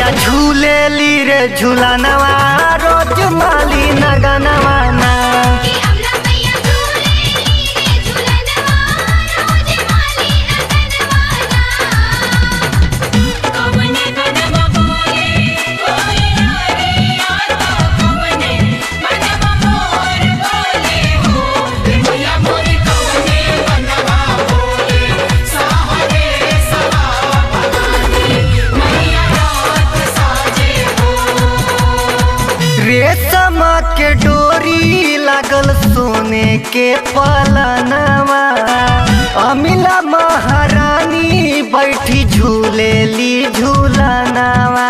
मैया झूले ली रे झूलनवा रोज माली नगनवा ना कि अमला मैया झूले रे झूलनवा रोज माली नगनवाना कवने बनवा बोले बोले रे आता कवने बनवा मोर बोले हो मैया मोर कवने बनवा बोले साहरे सवा भवानी मैया रात साजे हो रेशम के डोरी लागल सोने के पलनवा अमिला महारानी बैठी झूले ली झूलनवा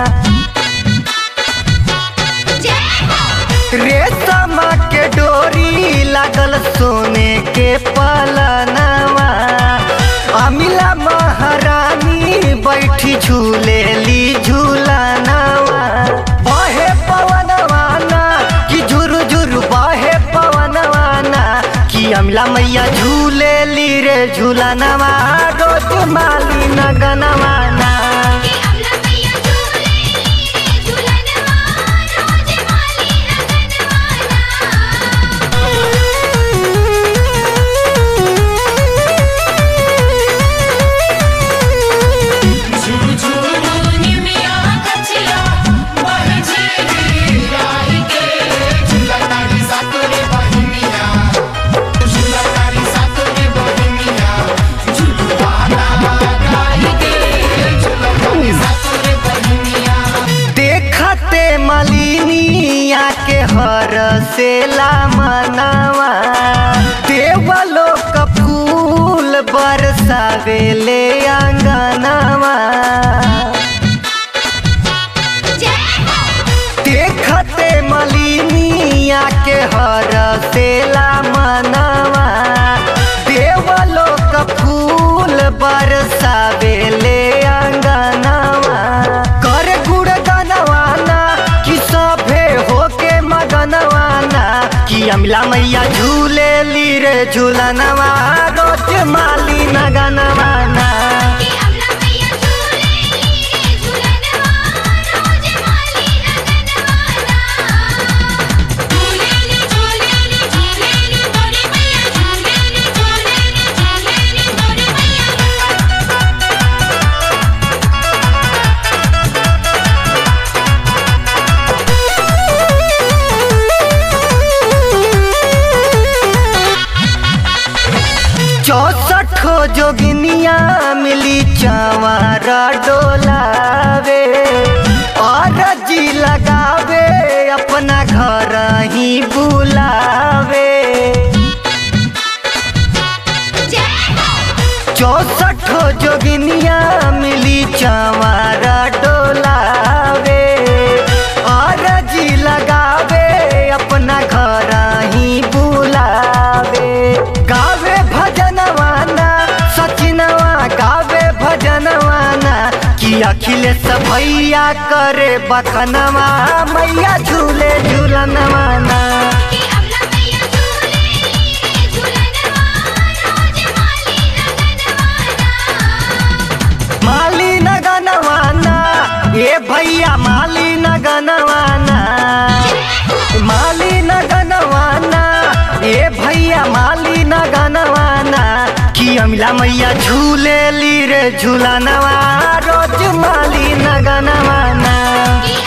जय हो रेशम के डोरी लागल सोने के पलनवा अमिला महारानी बैठी झूले ली झूलनवा बहे पवनवाना कि झुरु झुरु बहे पवनवाना कि अमिला मैया झूले ली रे झूलनवा रोज माली नगनवाना कि अमला मैया झूले रे झूलनवा रोज माली नगनवाना झुझुरु निमिया कचिया बह झीली राही के झुलतारी सातोरे बहिनिया झुलतारी सातोरे बहिनिया झुलवाना राही के झुलतारी सातोरे बहिनिया देखते मलिनिया के हर से मनवा देवलो का फूल बरसावेले अंगनवा जय हो देखते मलिनिया के हर से मनवा देवलो का फूल बरसावेले अंगनवा कर गुड़ गनवाना कि सभे होके मगनवाना कि अमला मैया झूले ली रे झूलनवा रोज माली नगनवाना कि अमला मैया झूले रे झूलनवा रोज माली नगनवाना झूले रे झूले रे झूले रे तोरे मैया झूले रे झूले रे झूले रे तोरे मैया चौसठ जोगिनिया मिली चंवर डोलावे और जी लगावे अपना घर ही बुलावे जय हो चौसठ जोगिनिया मिली चंवर डोलावे और जी लगावे अपना घर ही बुलावे गावे भजनवाना सचिनवा गावे भजनवाना कि अखिलेश भैया करे बखनवा मैया झूले झूलनवाना कि अमला मैया झूले रे झूलनवा रोज माली नगनवाना माली नगनवाना ए भैया माली नगनवाना माली नगनवाना ए भैया माली नगनवाना कि अमिला मैया झूले ली रे झूलनवा रोज माली नगनवाना कि